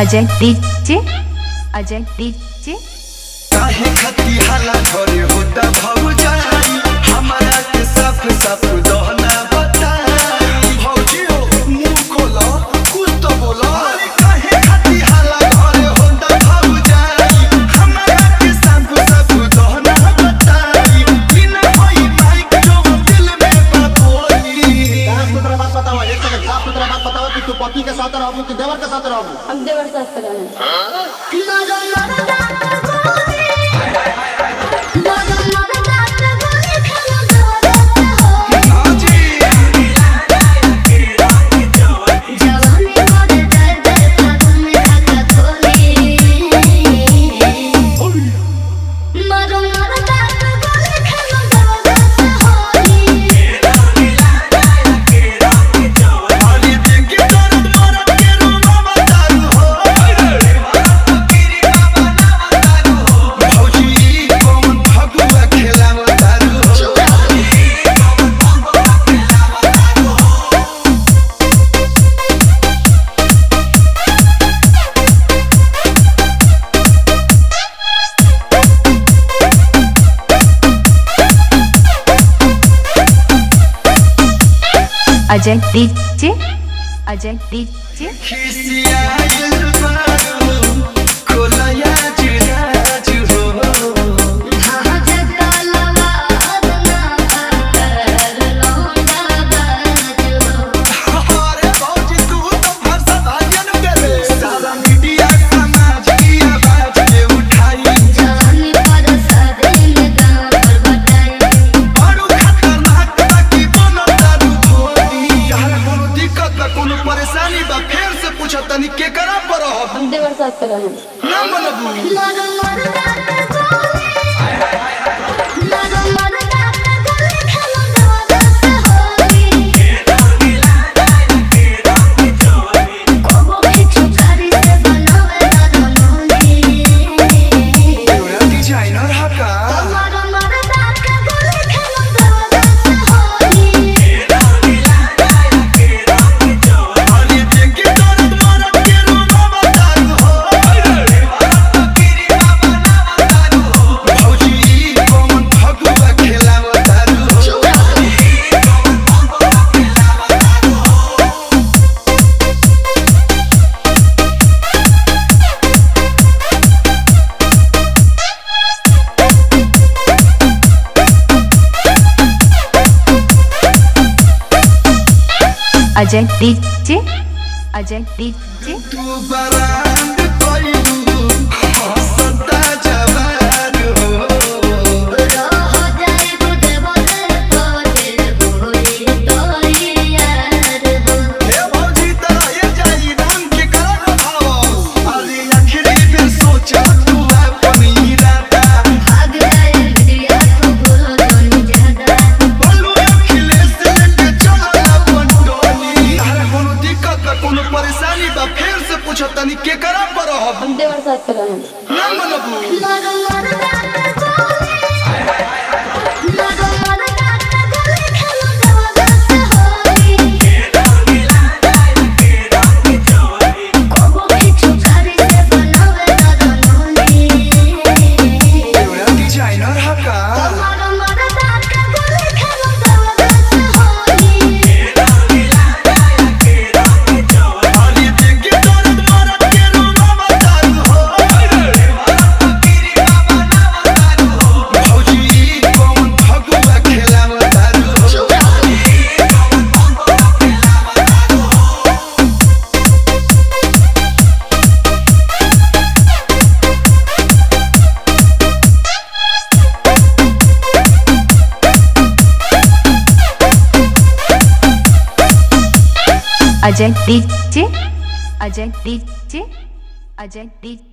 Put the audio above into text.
Ajay DJ Ajay DJ काहे खती हाला घरे होता भौजाई हमारा के साफ साफ दहना बताई भौजी हो मुंह खोलो कुछ तो बोलो अरे काहे खती हाला घरे होता भौजाई हमारा के साफ साफ दहना बताई बिन होई माइक जो दिल में बाबोली साफ सुथरा बात बताओ एक सेकंड साफ सुथरा बात बताओ कि तू पति के साथ रहबू कि देवर के साथ रहबू हम देवर साथ करेंगे अरे देख दर्द मरद के रूमा बतारू हो भौजी कौन फगुआ खेलावतारू हो अजय डीजे अजय डीजे खिसियाइल बारू खोलया जुराजु हो अरे भौजी तू तो भरसा भाजन करे सारा मीडिया समाज की आवाज के उठाई बड़ू खतरनाक बाकी बोनो तारू भोली यार कोनो दिक्कत बा कोनो परेशानी बा फेर से पूछत तनी के करा पर हो हम देवर साथ करेंगे ना मनबू तोरा डिजाइनर हा का अरे देख के दर्द मरद के रूमा बतारू हो भौजी कौन फगुआ खेलावतारू हो अजय डीजे अजय डीजे तू बरांड कोइलू हंसता जवान हो ए भौजी तोरा ये जाई नाम के करा भाव अरे आखिरी पे सोचा तू अपन इरादा बोलू अखिलेश लेके चल अपन टोली अरे कोनो दिक्कत बा कोनो परेशानी बा फेर से पूछत तनी के करा पर हो हम देवर साथ करेंगे ना मनबू तोरा डिजाइनर हा का अरे देख के दर्द मरद के रूमा बतारू हो भौजी कौन फगुआ खेलावतारू हो Ajay DJ Ajay DJ Ajay DJ